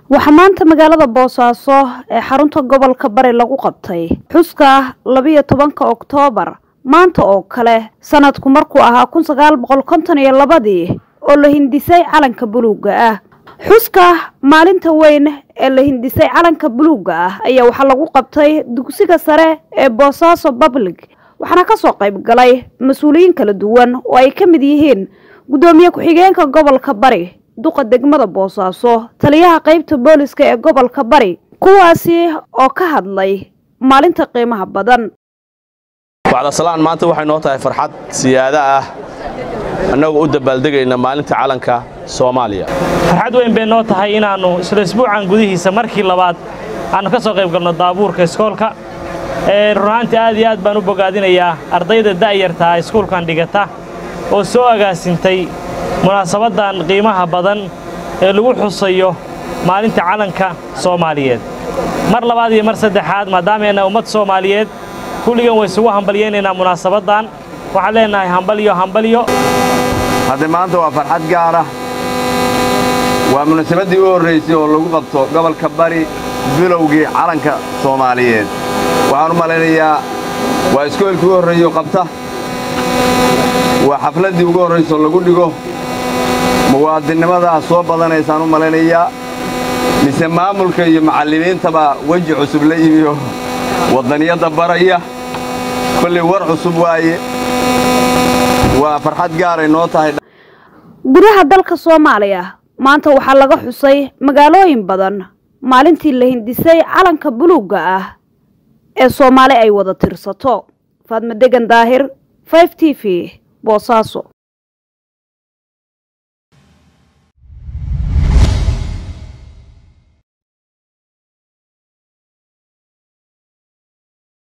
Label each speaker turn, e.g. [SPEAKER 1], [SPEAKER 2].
[SPEAKER 1] waxaa maanta magaalada boosaaso ee xarunta gobolka bari lagu qabtay xuska labiyo tobanka oktoobar maanta oo kale sanadku markuu ahaa kun sagaal boqol konton iyo labadii oo la hindisay calanka buluugga ah xuska maalinta weyn ee la hindisay calanka buluugga ah ayaa waxaa lagu qabtay dugsiga sare ee boosaaso public waxaana kasoo qayb galay mas-uuliyiin kala duwan oo ay ka mid yihiin guddoomiye ku-xigeenka gobolka bari duqa degmada boosaaso taliyaha qeybta booliska ee gobolka bari kuwaasi oo ka hadlay maalinta qiimaha badan
[SPEAKER 2] bacdasalaan maanta waxay noo tahay farxad siyaada ah annagoo u dabaaldegayna maalinta calanka soomaaliya
[SPEAKER 3] farxad weyn bay noo tahay inaannu isla isbuucan gudihiisa markii labaad aannu ka soo qayb galno daabuurka iskoolka runaantii aad iyo aad baan u bogaadinayaa ardayda da'yartaa iskuulkan dhigata oo soo agaasintay munaasabaddan qiimaha badan ee lagu xusayo maalinta calanka soomaaliyeed mar labaad iyo mar saddexaad maadaameenna ummad soomaaliyeed kulligan way isugu hambalyaynaynaa munaasabaddan waxaan leennahay hambalyo hambalyo
[SPEAKER 4] hadde maanta waa farxad gaara waa munaasabaddii u horraysay oo lagu qabto gobolka bari bilowgii calanka soomaaliyeed waxaan u malaynayaa waa iskoolkii u horreeyo qabta waa xafladdii ugu horraysoo lagu dhigo muwaadinnimadaas soo badanaysaan u malaynayaa mise maamulka iyo macallimiintaba weji cusub la yimiyo waddaniyadda baraya kollay war cusub waaye waa farxad gaaray noo tahay
[SPEAKER 1] gudaha dalka soomaaliya maanta waxaa laga xusay magaalooyin badan maalintii la hindisay calanka buluugga ah ee soomaali ay wada tirsato faadma degan daahir 5 t v boosaaso